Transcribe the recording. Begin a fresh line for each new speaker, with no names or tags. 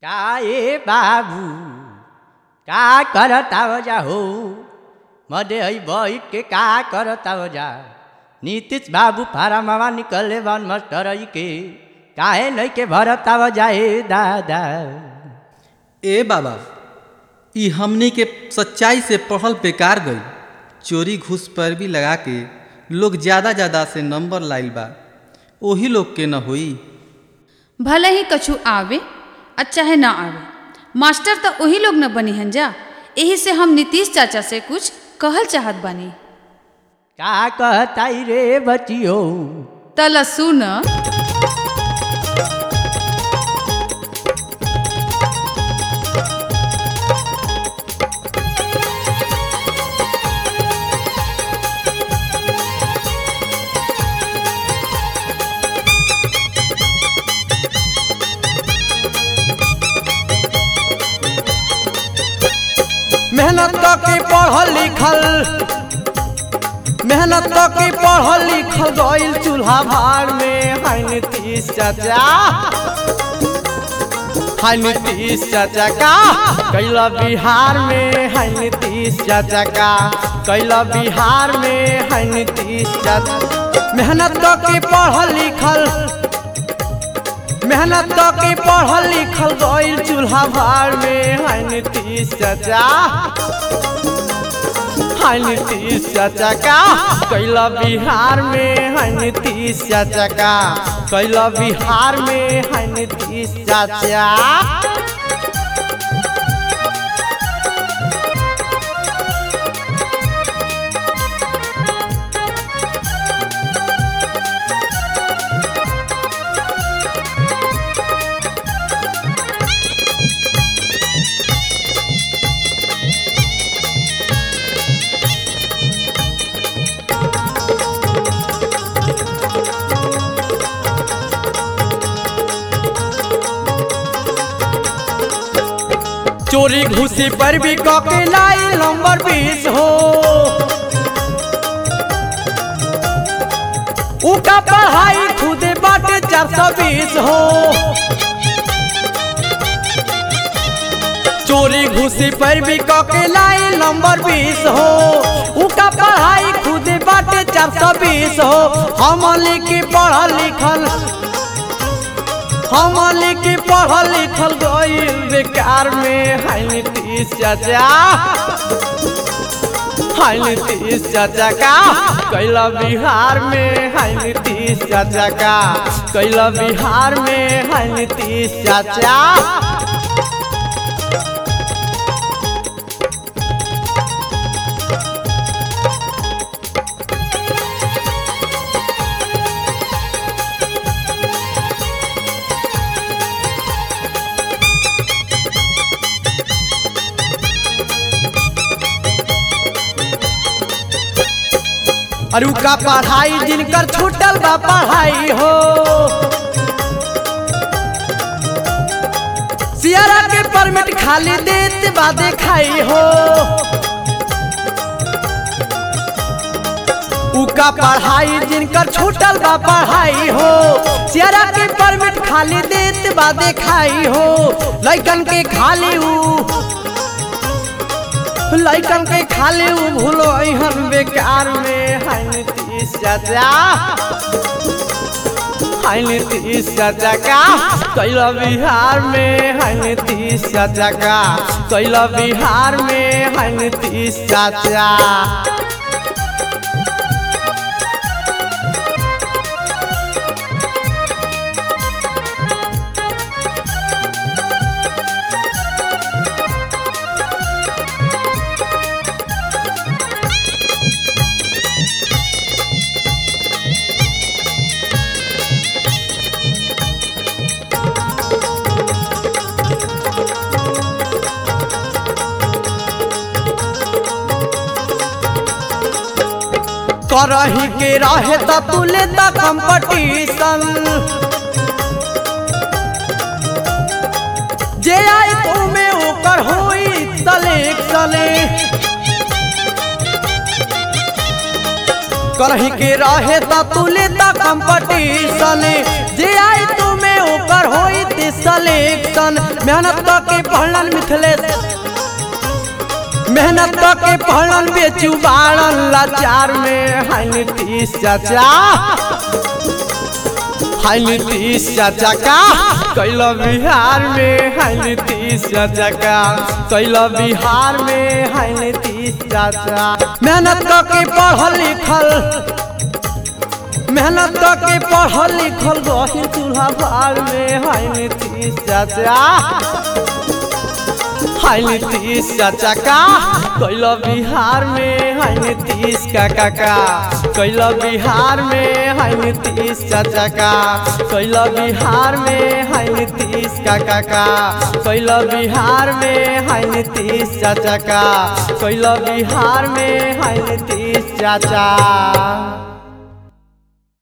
काय बाबू का करताव जा हो मध्ये है बैठ के का करताव जा नीतीश बाबू फारा मामा निकले बन मास्टर है के काहे नहीं के भरताव जाए दादा
ए बाबा ई हमनी के सच्चाई से पढ़ल बेकार गई चोरी घूस पर भी लगा के लोग ज़्यादा ज़्यादा से नंबर लाइल बा ओही लोग के न होई
भले ही कछु आवे आ चाहे ना आवे मास्टर तो वही लोग न बनी हन जा यही से हम नीतीश चाचा से कुछ कहल चाहत बानी
का कहताई रे बचियो
तल सुन
मेहनत के पढ़ल लिखल मेहनत के पढ़ल लिखल गइल चूल्हा भार में हाय नीतीश चाचा हाय नीतीश चाचा का कैला बिहार में हाय नीतीश चाचा का कैला बिहार में हाय नीतीश चाचा मेहनत के पढ़ल लिखल मेहनत के पढ़ल लिखल गइल चूल्हा भार में हाय नीतीश चाचा हाय नीतीश चाचा का कैला बिहार में हाय नीतीश चाचा का कैला बिहार में हाय नीतीश चाचा चोरी घुसी पर भी कके लाई नंबर बीस हो उका पढ़ाई खुदे बाटे चार सौ बीस हो चोरी घुसी पर भी कके लाई नंबर बीस हो उका पढ़ाई खुदे बाटे चार सौ बीस हो हम लिखी पढ़ल लिखल हम लिखी पढ़ल लिखल गइल बेकार में हाय नीतीश चाचा हाय नीतीश चाचा का कैला बिहार में हाय नीतीश चाचा का कैला बिहार में हाय नीतीश चाचा अरु का पढ़ाई जिनकर छूटल बा पढ़ाई हो सियारा के परमिट खाली देत बा देखाई हो उका पढ़ाई जिनकर छूटल बा पढ़ाई हो सियारा के परमिट खाली देत बा देखाई हो लइकन के खाली ऊ लइकन के खाली उ भूलो अहन बेकार में हाय नीतीश चाचा हाय नीतीश चाचा का कैला बिहार में हाय नीतीश चाचा का कैला बिहार में हाय नीतीश चाचा करही के रहे त तू लेता कंपटीशन जे आई तू में ओकर होई सिलेक्शन करही के रहे त तू लेता कंपटीशन जे आई तू में बार होई थी सिलेक्शन मेहनत के पढ़लन मिथिलेश मेहनत के पढ़लन बेचू बाड़न लाचार में हाय नीतीश चाचा हाय नीतीश चाचा का कैला बिहार में हाय नीतीश चाचा का कैला बिहार में हाय नीतीश चाचा मेहनत के पढ़ल लिखल मेहनत के पढ़ल लिखल गहिर चूल्हा भार में हाय नीतीश चाचा हाय नीतीश चाचा का कैला बिहार में हाय नीतीश काका का कैला बिहार में हाय नीतीश चाचा का कैला बिहार में हाय नीतीश काका का कैला बिहार में हाय नीतीश चाचा का कैला बिहार में हाय नीतीश चाचा